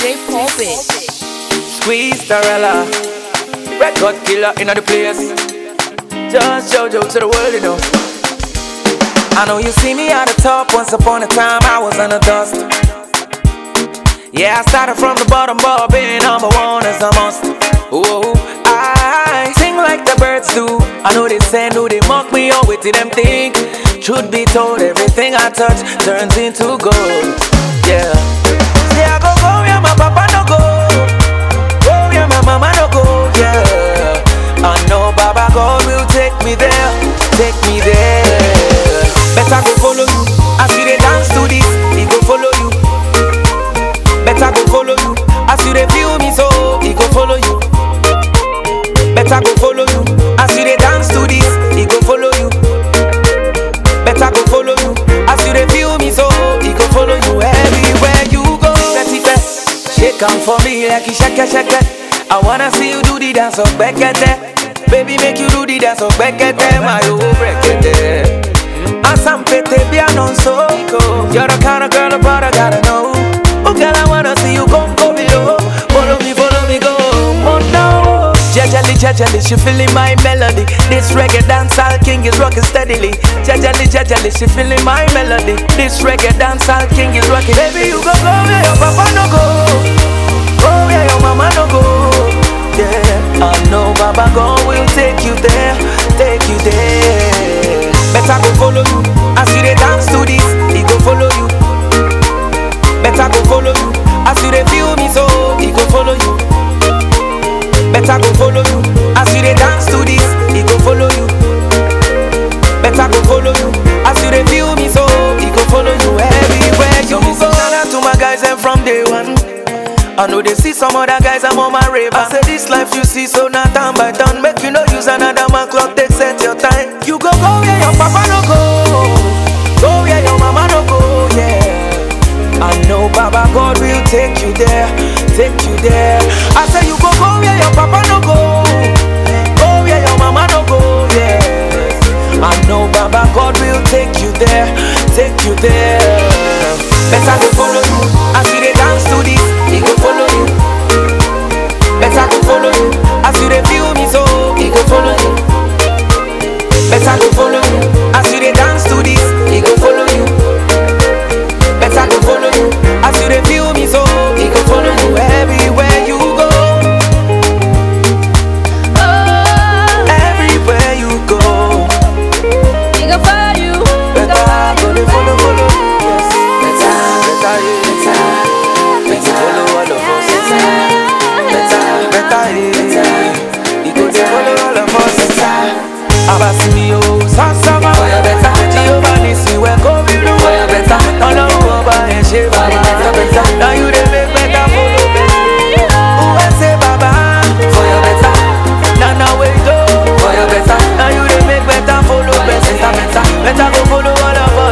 DJ Pulpit. Squeeze Starella, record killer in the place. Just JoJo to the world, you know. I know you see me at the top. Once upon a time, I was on the dust. Yeah, I started from the bottom, but being number one is a must. Whoa, I sing like the birds do. I know they say, no, they mock me, or wait till them think. Truth be told, everything I touch turns into gold. Yeah. See, I go go where my papa no go. Go where my mama no go. Yeah. I know Baba God will take me there, take me there. Better go follow you as you dey dance to this. He go follow you. Better go follow you as you dey feel me so. He go follow you. Better go follow you as you dey dance to this. He go follow you. Better go follow you as you dey feel me so. He go follow you everywhere you go. Tipe, tipe. Shake am for me like you shake shake. I wanna see you do the dance of Bekete. Baby, make you do the dance of Bekete, my old Bekete. Asampete piano so You're the kind of girl a brother gotta know Oh girl, I wanna see you come go below Follow me, follow me, go Oh no Jejely, jejely, she feeling my melody This reggae dancehall king is rocking steadily Jejely, jejely, she feeling my melody This reggae dancehall king is rocking Baby, you go go where your papa no go Go where your mama no go Yeah, I know Baba God will take you there Take you there Better go follow you as you dey dance to this. He go follow you. Better go follow you as you dey feel me so. He go follow you. Better go follow you as you dey dance to this. He go follow you. Better go follow you as you dey feel me so. He go follow you everywhere you go. Shout out to my guys and from day one. I know they see some other guys, I'm on my rave. I say this life you see, so not time by time. Make you no use another man clock, they set your time. You go go where your papa no go. Go where your mama no go, yeah. I know Baba God will take you there, take you there. I say you go go where your papa no go. Go where your mama no go, yeah. I know Baba God will take you there, take you there. Better go follow you as you dey dance to this. He go follow you. Better go follow you as you dey feel me so. He go follow you. Better go follow you as you dey dance to this. He go follow you. Better go follow you as you dey feel me so. He go follow you everywhere you go. Everywhere you go. Better go dey follow follow. Yes. Better, better, yeah. Make you follow all of us. Better, better, yeah. You go dey follow all of us. Abasimi o,